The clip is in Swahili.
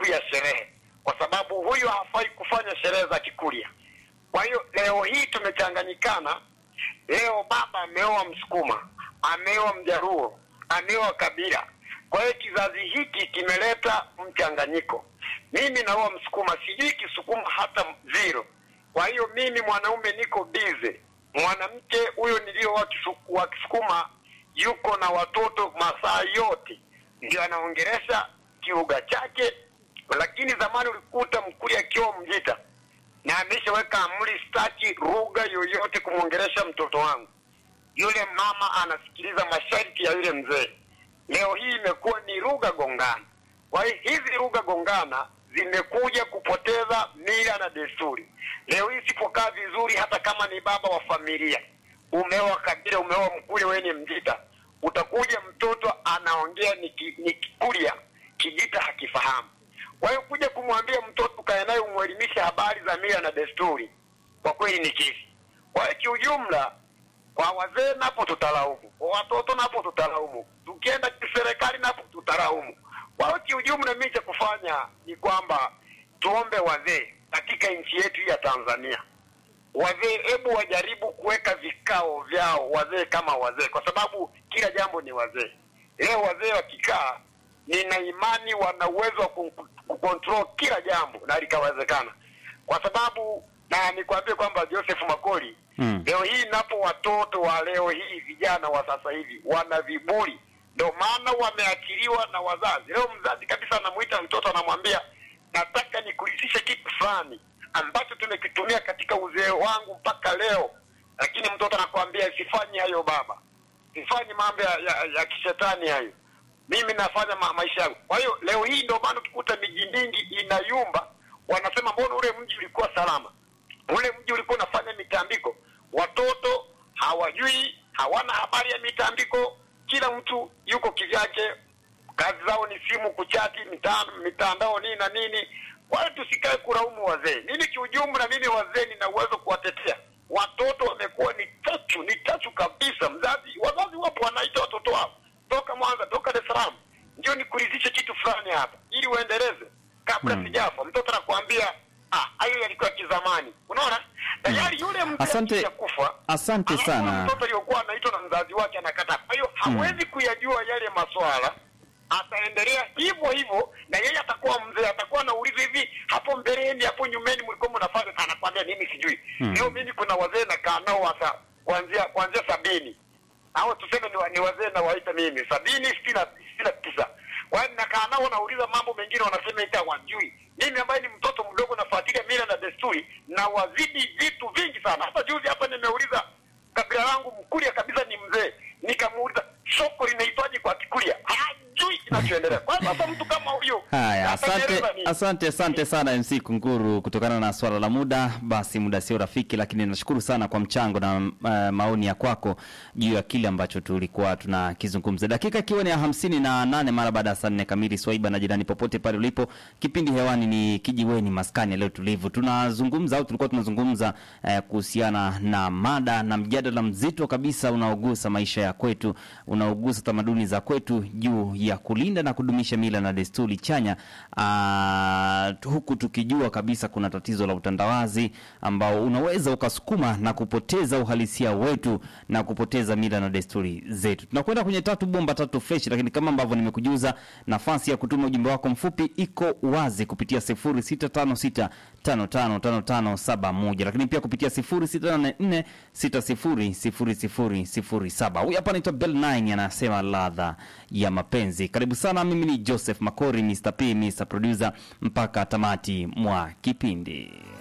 ya sherehe, kwa sababu huyu hafai kufanya sherehe za Kikurya. Kwa hiyo leo hii tumechanganyikana. Leo baba ameoa Msukuma, ameoa Mjaruo, ameoa Kabila. Kwa hiyo kizazi hiki kimeleta mchanganyiko. Mimi naoa Msukuma, sijui Kisukuma hata zero. Kwa hiyo mimi mwanaume niko bize, mwanamke huyo nilioa Kisu- wa Kisukuma yuko na watoto masaa yote, ndio anaongeresha kiuga chake. Lakini zamani ulikuta Mkurya akiwa Mjita na ameshaweka amri, sitaki lugha yoyote kumwongeresha mtoto wangu. Yule mama anasikiliza masharti ya yule mzee. Leo hii imekuwa ni lugha gongana. Kwa hiyo hizi lugha gongana zimekuja kupoteza mila na desturi. Leo hii sipokaa vizuri, hata kama ni baba wa familia, umeoa Kabila, umeoa Mkurya, wewe ni Mjita, utakuja mtoto anaongea ni, ki, ni Kikurya, Kijita hakifahamu. Kwa hiyo kuja kumwambia mtoto kae naye umwelimishe habari za mila na desturi, kwa kweli ni kesi. Kwa hiyo kiujumla, kwa wazee napo tutalaumu, kwa watoto napo tutalaumu, tukienda kiserikali napo tutalaumu. Kwa hiyo kiujumla, mimi cha kufanya ni kwamba tuombe wazee katika nchi yetu hii ya Tanzania, wazee hebu wajaribu kuweka vikao vyao wazee kama wazee, kwa sababu kila jambo ni wazee. Leo wazee wakikaa, nina imani wana uwezo wa ku- kucontrol kila jambo na likawezekana, kwa sababu na nikwambie kwamba Joseph Makoli Mm. leo hii napo watoto wa leo hii vijana wa sasa hivi wana viburi, ndio maana wameachiliwa na wazazi. Leo mzazi kabisa anamuita mtoto anamwambia, nataka nikurithishe kitu fulani ambacho tumekitumia katika uzee wangu mpaka leo, lakini mtoto anakuambia sifanyi hayo baba, sifanyi mambo ya, ya, ya kishetani hayo, mimi nafanya ma, maisha yangu. Kwa hiyo leo hii ndio maana tukikuta miji mingi inayumba, wanasema mbona ule mji ulikuwa salama ule mji ulikuwa unafanya mitambiko, watoto hawajui, hawana habari ya mitambiko, kila mtu yuko kivyake, kazi zao ni simu, kuchati, mitandao, mitandao nini na nini. Kwa hiyo tusikae kulaumu wazee. Mimi kiujumla, mimi wazee nina uwezo kuwatetea. Watoto wamekuwa ni chachu, ni chachu kabisa. Mzazi, wazazi wapo wanaita watoto wao toka Mwanza, toka Dar es Salaam, ndio nikuridhishe kitu fulani hapa, ili uendeleze kabla Hmm. sijafa. Mtoto anakuambia ah, hayo yalikuwa kizamani. Unaona, tayari yule mtu Asante- akishakufa, asante alafu sana. Mtoto aliyokuwa anaitwa na mzazi wake anakataa, kwa hiyo hawezi kuyajua yale maswala ataendelea hivyo hivyo, na yeye atakuwa mzee, atakuwa anauliza hivi, hapo mbeleni, hapo nyumeni mlikuwa mnafanya, anakwambia mimi sijui. Hmm. Leo mimi kuna wazee nakaa nao hasa kuanzia kuanzia sabini au tuseme ni, wa- ni wazee na waita mimi sabini sitini na sitini na tisa kwa hiyo nakaa nao nauliza mambo mengine wanasema ita wajui mimi ambaye ni mtoto mdogo nafuatilia mila na desturi na wazidi vitu vingi sana hata juzi hapa nimeuliza kabila langu mkuria kabisa ni mzee nikamuuliza soko linaitwaje kwa kikuria hajui kinachoendelea kwa hiyo sasa mtu kama huyo Haya, asante, ataeleza nini? asante, asante sana MC Kunguru. Kutokana na swala la muda, basi muda sio rafiki, lakini nashukuru sana kwa mchango na uh, maoni ya kwako juu ya kile ambacho tulikuwa tunakizungumza. Dakika ikiwa ni ya hamsini na nane mara baada ya saa nne kamili. Swaiba na jirani, popote pale ulipo, kipindi hewani ni Kijiweni Maskani ya leo tulivu. Tunazungumza au tulikuwa tunazungumza eh, kuhusiana na mada na mjadala mzito kabisa unaogusa maisha ya kwetu, unaogusa tamaduni za kwetu juu ya kulinda na kudumisha mila na desturi chanya aa, huku tukijua kabisa kuna tatizo la utandawazi ambao unaweza ukasukuma na kupoteza uhalisia wetu na kupoteza mila na desturi zetu. Tunakwenda kwenye tatu bomba tatu fresh, lakini kama ambavyo nimekujuza, nafasi ya kutuma ujumbe wako mfupi iko wazi kupitia 0656555571 lakini pia kupitia 0684600007. Huyu hapa anaitwa Bell 9 anasema ladha ya mapenzi. Karibu sana, mimi ni Joseph Makori, Mr. P, Mr. Producer mpaka tamati mwa kipindi.